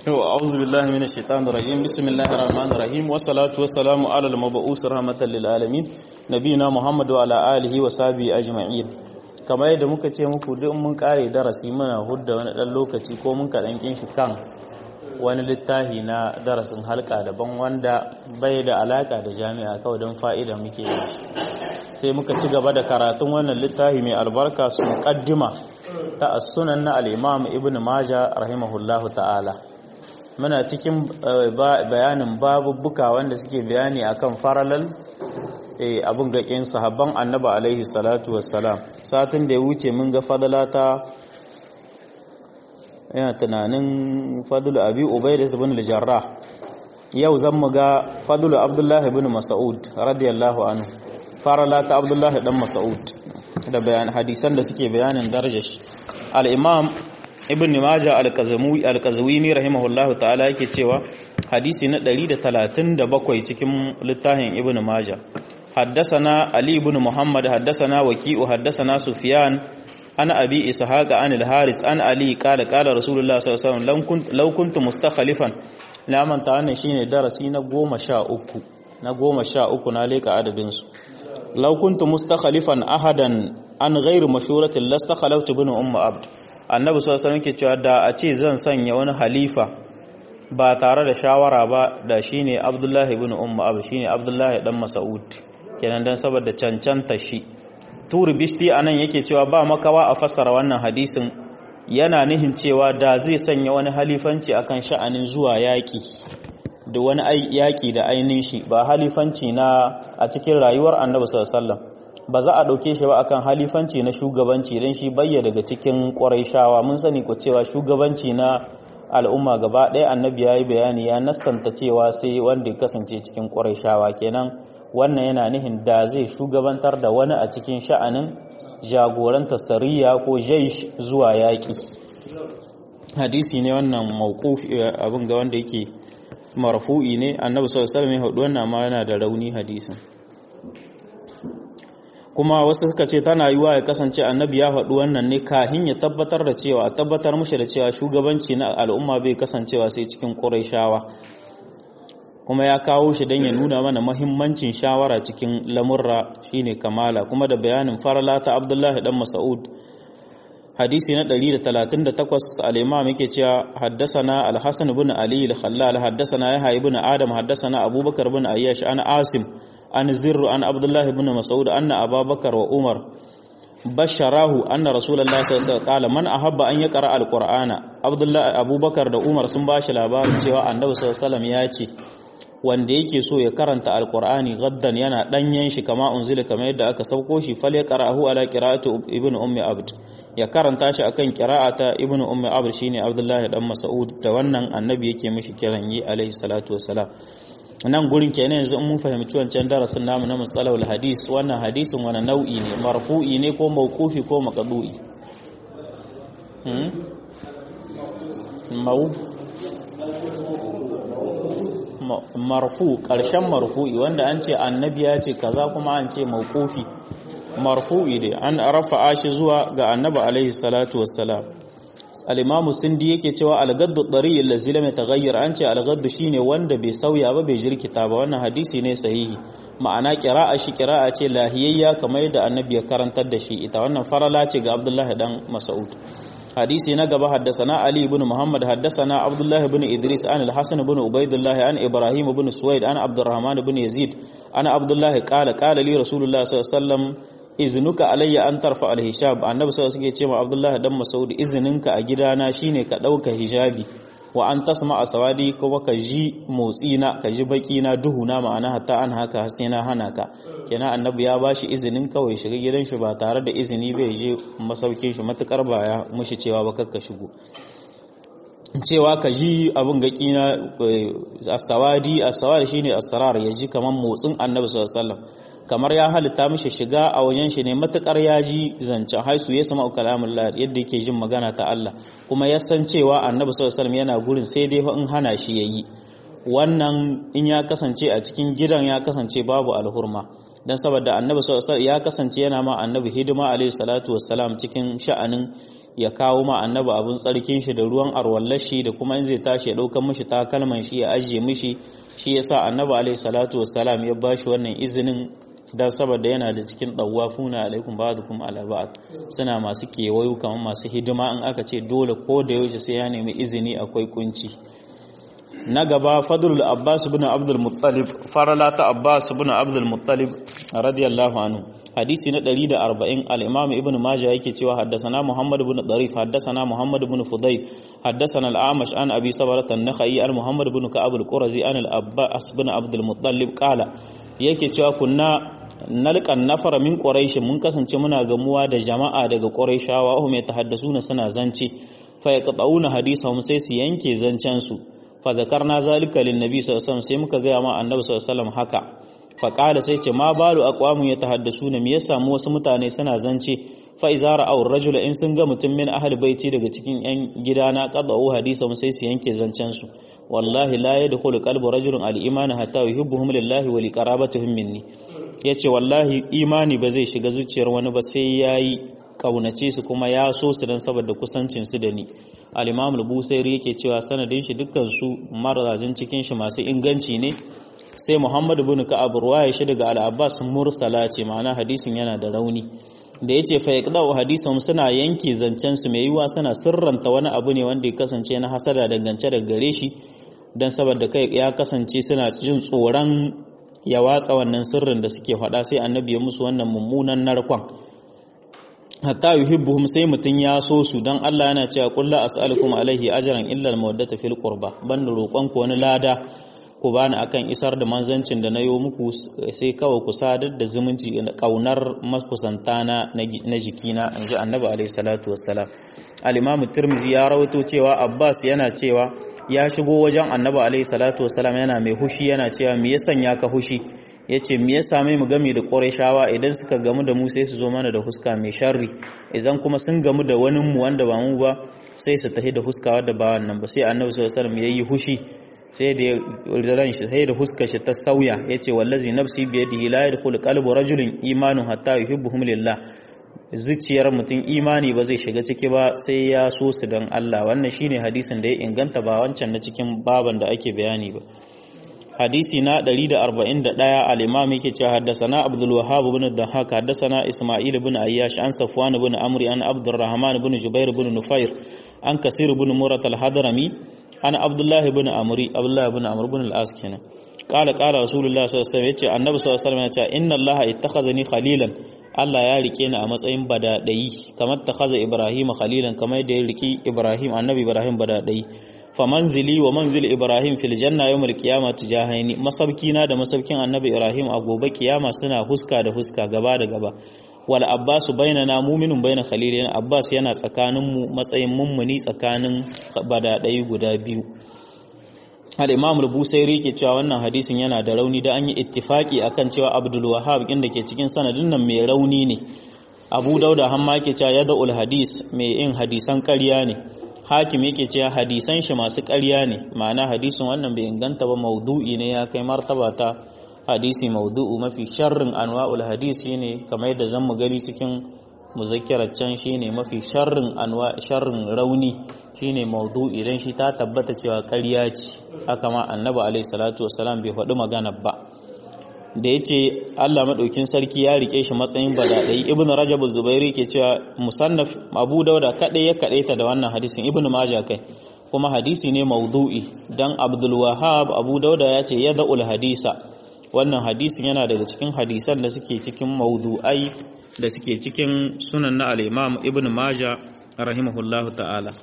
أعوذ بالله من الشيطان الرجيم بسم الله الرحمن الرحيم والصلاة والسلام على المبعوث رحمة للعالمين نبينا محمد وعلى آله وصحبه أجمعين kamar yadda muka ce muku duk mun kare darasi muna hudda wani dan lokaci ko mun kaɗan kin shi kan wani littafi na darasin halka daban wanda bai da alaka da jami'a kawai don fa'ida muke yi sai muka ci gaba da karatun wannan littafi mai albarka su muqaddima ta as-sunan na al-imam ibn majah rahimahullahu ta'ala muna cikin bayanin babubuka wanda suke bayani akan faralal abin gaƙin sahabban annaba alaihi salatu wassalam satin da ya wuce mun ga fadalata yana tunanin fadulu abi ubaida ibn al-jarrah yau zan mu ga fadulu abdullahi ibn mas'ud radiyallahu anhu faralata abdullahi dan mas'ud da bayan hadisan da suke bayanin darajar shi al-imam ibn majah al-qazwini rahimahullahu ta'ala yake cewa hadisi na 137 cikin littafin ibn majah حدثنا علي بن محمد حدثنا وكيء حدثنا سفيان أنا أبي إسحاق عن الحارث عن علي قال قال رسول الله صلى الله عليه وسلم لو كنت لو كنت مستخلفا لا من تعالى شيء درسي na goma sha uku na goma sha uku na leka adadin su law kuntu mustakhalifan ahadan an ghairu mashuratin lastakhalaftu bin ummu abd annabi sallallahu alaihi wasallam ke cewa da a ce zan sanya wani halifa ba tare da shawara ba da shine abdullahi ibn ummu abd shine abdullahi dan mas'ud kenan dan saboda cancanta shi turi bisti anan yake cewa ba makawa a fassara wannan hadisin yana nihin cewa da zai sanya wani halifanci akan sha'anin zuwa yaƙi da wani yaƙi da ainihin shi ba halifanci na a cikin rayuwar annabi sallallahu ba za a ɗauke shi ba akan halifanci na shugabanci don shi bayya daga cikin ƙwarai mun sani ko cewa shugabanci na al'umma gaba ɗaya annabi ya yi bayani ya nassanta cewa sai wanda ya kasance cikin ƙwarai kenan wannan yana nihin da zai shugabantar da wani a cikin sha'anin jagoranta sariya ko jaish zuwa yaƙi hadisi ne wannan mawqufi abin ga wanda yake marfu'i ne annabi sallallahu alaihi wasallam ya hudu wannan ma yana da rauni hadisin kuma wasu suka ce tana yiwa ya kasance annabi ya faɗi wannan ne kahin ya tabbatar da cewa tabbatar mushi da cewa shugabanci na al'umma bai kasancewa sai cikin ƙurayshawa kuma ya kawo shi don ya nuna mana mahimmancin shawara cikin lamurra shine kamala kuma da bayanin farala ta abdullahi dan mas'ud hadisi na 138 al-imam yake cewa haddasana al-hasan ibn ali al-khallal haddasana yahya ibn adam haddasana abubakar ibn ayyash an asim an zirru an abdullahi ibn mas'ud anna abubakar wa umar basharahu anna rasulullahi sallallahu alaihi wasallam qala man ahabba an yaqra al-qur'ana abdullahi abubakar da umar sun bashi labarin cewa annabi sallallahu alaihi wasallam ya ce wanda yake so ya karanta alkur'ani gaddan yana danyen shi kama unzila kamar yadda aka sauko shi fal ya qara'ahu ala qira'ati ibnu ummi abd ya karanta shi akan qira'ata ibnu ummi abd shine abdullahi dan mas'ud da wannan annabi yake mishi kiran yi alaihi salatu wassalam nan gurin kenan yanzu mun fahimci wancan darasin namu na mustalahul hadis wannan hadisin wani nau'i ne marfu'i ne ko mawqufi ko maqdu'i hmm? mau marfu ƙarshen marfu'i wanda an ce annabi ya ce kaza kuma an ce mawqufi marfu'i dai an rafa'a shi zuwa ga annabi alaihi salatu wassalam al-imamu sindi yake cewa al-gaddu dari allazi lam yataghayyar an ce al-gaddu shine wanda bai sauya ba bai jirkita ba wannan hadisi ne sahihi ma'ana qira'a shi qira'a ce lahiyayya kamar yadda annabi ya karantar da shi ita wannan farala ce ga abdullahi dan mas'ud حديثي نقب حدثنا علي بن محمد حدثنا عبد الله بن إدريس عن الحسن بن عبيد الله عن إبراهيم بن سويد عن عبد الرحمن بن يزيد أنا عبد الله قال قال لي رسول الله صلى الله عليه وسلم إذنك علي أن ترفع الحجاب النبي صلى الله عليه وسلم عبد الله دم مسعود إذنك أجدانا شيني كدوك حجابي wa an tasma a sawadi kuma ka ji motsina ka ji bakina duhuna ma'ana hatta an haka sai na hana ka kenan annabi ya bashi izinin kawai shiga gidan shi ba tare da izini bai je masaukin shi matukar ba ya mushi cewa ba kakka shigo cewa ka ji abin gaki na asawadi asawadi shine asrar ya ji kaman motsin annabi sallallahu alaihi wasallam kamar ya halitta mishi shiga a wajen shi ne matukar ya ji zancen haisu ya sama kalamullah yadda yake jin magana ta Allah kuma ya san cewa annabi sallallahu alaihi yana gurin sai dai in hana shi yayi wannan in ya kasance a cikin gidan ya kasance babu alhurma dan saboda annabi sallallahu ya kasance yana ma annabi hidima alaihi salatu wassalam cikin sha'anin ya kawo ma annabi abin tsarkin shi da ruwan arwallashi da kuma in zai tashi ya ɗaukar mishi takalman shi ya ajiye mishi shi yasa annabi alaihi salatu wassalam ya bashi wannan izinin dan saboda yana da cikin dawafuna alaikum ba'dukum ala ba'd suna masu kewayo kamar masu hidima in aka ce dole ko da yaushe sai ya nemi izini akwai kunci na gaba fadlul abbas ibn abdul muttalib farala ta abbas ibn abdul muttalib radiyallahu anhu hadisi na 140 al-imam ibn majah yake cewa haddathana muhammad ibn darif haddathana muhammad ibn fudayl haddathana al-amash an abi sabrat an-nakhai an muhammad ibn ka'ab al-qurazi an al-abbas ibn abdul muttalib qala yake cewa kunna nalqan nafara min quraish mun kasance muna gamuwa da jama'a daga quraishawa hum yatahaddasuna suna zance fa yaqtauna hadisahum sai su yanke zancen su fa zakarna zalika lin nabi sallallahu alaihi wasallam sai muka ga ma annabi sallallahu alaihi wasallam haka fa qala sai ce ma balu aqwamu yatahaddasuna me yasa mu wasu mutane suna zance fa iza ra'aw rajula in sun ga mutum min ahli baiti daga cikin yan gidana qada'u hadisahum sai su yanke zancen su wallahi la yadkhulu qalbu rajulin al-iman hatta yuhibbuhum lillahi wa liqarabatihim minni yace wallahi imani ba zai shiga zuciyar wani ba sai yayi kaunace su kuma ya so su dan saboda kusancin su da ni al-imam al-busairi yake cewa sanadin shi dukkan su marazin cikin shi masu inganci ne sai muhammad ibn ka'ab ruwaya shi daga al-abbas mursala ce ma'ana hadisin yana da rauni da yace fa yaqda'u hadisan suna yanke zancen su mai yiwa suna sirranta wani abu ne wanda ya kasance na hasada dangance da gare shi dan saboda kai ya kasance suna jin tsoron ya watsa wannan sirrin da suke faɗa sai annabi ya musu wannan mummunan narkon hatta yuhibbuhum sai mutun ya so su dan Allah yana cewa qul la as'alukum alaihi ajran illa al-mawaddata fil qurba ban roƙon ku wani lada ku bani akan isar da manzancin da nayo muku sai kawai ku sadar da zumunci da kaunar makusanta na na jikina inji annabi alaihi salatu wassalam al-imam tirmizi ya rawaito cewa abbas yana cewa ya shigo wajen annabi alaihi salatu wassalam yana mai hushi yana cewa me ya sanya ka hushi ya ce me ya same mu game da shawa idan suka gamu da mu sai su zo mana da huska mai sharri idan kuma sun gamu da wani mu wanda ba mu ba sai su tahi da huska wadda ba wannan ba sai annabi sallallahu alaihi wasallam yayi hushi sai da ran shi sai da huskar shi ta sauya yace wallazi nafsi bi yadihi la yadkhulu qalbu rajulin imanu hatta yuhibbuhum lillah zuciyar mutum imani ba zai shiga ciki ba sai ya so su don Allah wannan shine hadisin da ya inganta ba wancan na cikin baban da ake bayani ba hadisi na 141 al-imam yake cewa haddathana Abdul Wahhab ibn Dahhak haddathana Isma'il ibn Ayyash an Safwan ibn Amr an Abdurrahman ibn Jubair ibn Nufair an Kasir ibn Murat al-Hadrami an Abdullah ibn Amri Abdullah ibn Amr ibn al-As kenan qala qala Rasulullah sallallahu alaihi wasallam yace Annabi sallallahu alaihi wasallam yace inna Allah ittakhazani khalilan Allah ya rike ni a matsayin badadayi kamar takhaza Ibrahim khalilan kamar yadda ya riki Ibrahim Annabi Ibrahim badadayi fa manzili wa manzil Ibrahim fil janna yawmul qiyamah tujahaini masabkina da masabkin Annabi Ibrahim a gobe kiyama suna huska da huska gaba da gaba wal Abbas bainana mu'minun baina khalilin Abbas yana tsakanin mu matsayin mummuni tsakanin badadayi guda biyu al-imam al-busairi ke cewa wannan hadisin yana da rauni da an yi ittifaki akan cewa abdul wahhab inda ke cikin sanadin nan mai rauni ne abu dauda hamma ke cewa yada'ul hadis mai yin hadisan ƙarya ne hakim yake cewa hadisan shi masu ƙarya ne ma'ana hadisin wannan bai inganta ba maudu'i ne ya kai martaba ta hadisi maudu'u mafi sharrin anwa'ul hadis shine kamar yadda zan mu gani cikin muzakkirar can shine mafi sharrin anwa sharrin rauni shine maudu'i dan shi ta tabbata cewa ƙarya ce haka ma annabi alaihi salatu wassalam bai faɗi magana ba da yace Allah madaukin sarki ya rike shi matsayin badadai ibn rajab zubairi ke cewa musannaf abu dauda kadai ya kadaita da wannan hadisin ibn majah kai kuma hadisi ne maudu'i dan abdul wahhab abu dauda ya ce yada'ul hadisa wannan hadisin yana daga cikin hadisan da suke cikin maudu'ai da suke cikin sunan na al-imam ibn majah rahimahullahu ta'ala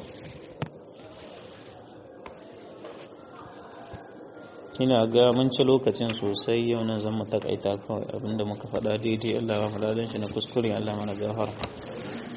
ina ga mun ci lokacin sosai yau nan zan mu takaita kawai abinda muka faɗa daidai Allah ya faɗa shi na kuskure Allah mana gafara